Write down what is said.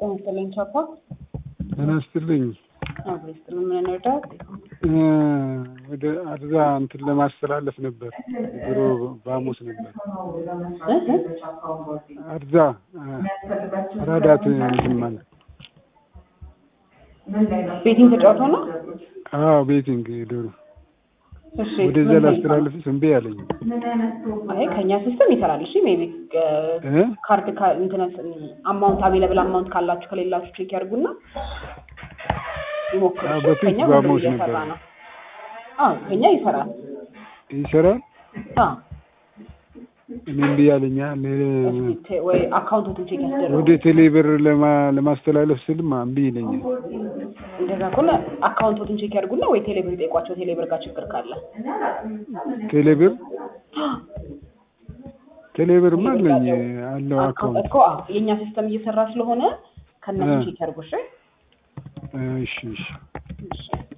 ጤና ይስጥልኝ ቻፓ። ጤና ይስጥልኝ። አብሮ ይስጥልኝ። ምን እንርዳት? ወደ አርዛ እንትን ለማስተላለፍ ነበር። ድሮ በሐሙስ ነበር። አርዛ አራዳት እንትን ማለት ቤቲንግ ተጫውተው ነው? አዎ ቤቲንግ ዶሮ እሺ ወደዛ ምን ላስተላለፍ እምቢ አለኝ። አይ ከኛ ሲስተም ይሰራል። እሺ ሜቢ እ? ካርድ ካ- እንትን አማውንት አቬለብል አማውንት ካላችሁ ከሌላችሁ ቼክ ያድርጉና ይሞክሩ። አዎ፣ እሺ? በፊት ከኛ ሁሉም በሐሙስ እየሰራ ነበር። ነው። አዎ ከኛ ይሰራል። ይሰራል። አዎ እኔ እምቢ አለኛ። እስኪ ቴ- ወይ አካውንቶትን ቼክ ያስደርጉ። ወደ ቴሌብር ለማ- ለማስተላለፍ ስልማ እምቢ ይለኛል። እንደዛ ከሆነ አካውንቶትን ቼክ ያድርጉና ወይ ቴሌብር ይጠይቋቸው። ቴሌብር ጋር ችግር ካለ ቴሌብር ቴሌብርማ አለኝ አለው አካውንት አካውንት። እኮ አዎ የእኛ ሲስተም እየሰራ ስለሆነ ከእነሱ እ። ቼክ ያድርጉ። እሺ እሺ እሺ እሺ